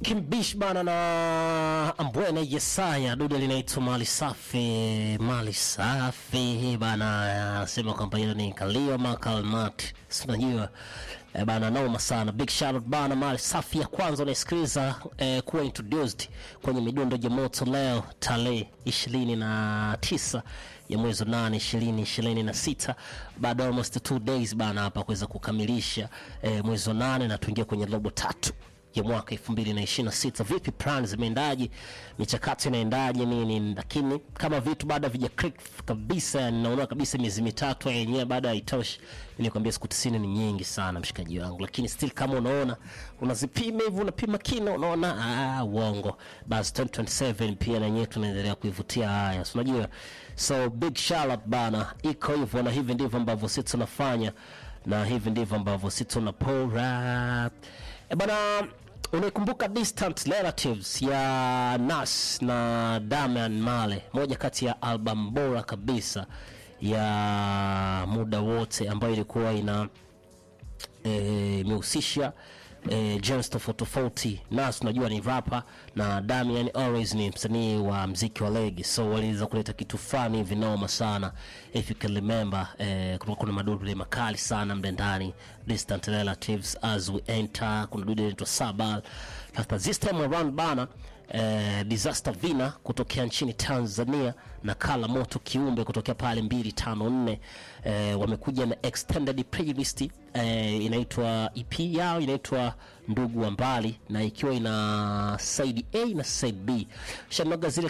Kimbish bana na Ambwene Yesaya, dude linaitwa mali safi, mali safi bana, anasema kwamba hilo ni kalio makalmat, sinajua eh, bana, noma sana. Big shout out bana, mali safi ya kwanza unaisikiliza eh, kuwa introduced kwenye midundo ya moto leo tarehe ishirini na tisa ya mwezi wa nane ishirini ishirini na sita baada ya almost two days bana hapa kuweza kukamilisha eh, mwezi wa nane na tuingia kwenye robo tatu ya mwaka 2026 vipi plan zimeendaje michakato inaendaje nini lakini kama vitu bado havija click kabisa yani naona kabisa miezi mitatu yenyewe bado haitoshi nilikwambia siku 90 ni nyingi sana mshikaji wangu lakini still kama unaona unazipima hivi unapima kina unaona ah uongo basi 2027 pia na yenyewe tunaendelea kuivutia haya so unajua so big shout out bana iko hivyo na hivi ndivyo ambavyo sisi tunafanya na hivi ndivyo ambavyo sisi tunapora e bana unaikumbuka distant relatives ya nas na damian male moja kati ya album bora kabisa ya muda wote ambayo ilikuwa ina eh, imehusisha eh, genres tofauti tofauti nas unajua ni rapa na damian always ni msanii wa mziki wa legi so waliweza kuleta kitu fulani hivi noma sana if you can remember eh, kuna, kuna madudu makali sana mle ndani distant relatives as we enter kuna dudu inaitwa sabal sasa this time around bana eh, disaster vina kutokea nchini tanzania na kala moto kiumbe kutokea pale 254 eh, wamekuja na extended playlist eh, inaitwa ep yao inaitwa ndugu wa mbali na ikiwa ina side a na side b shanoga zile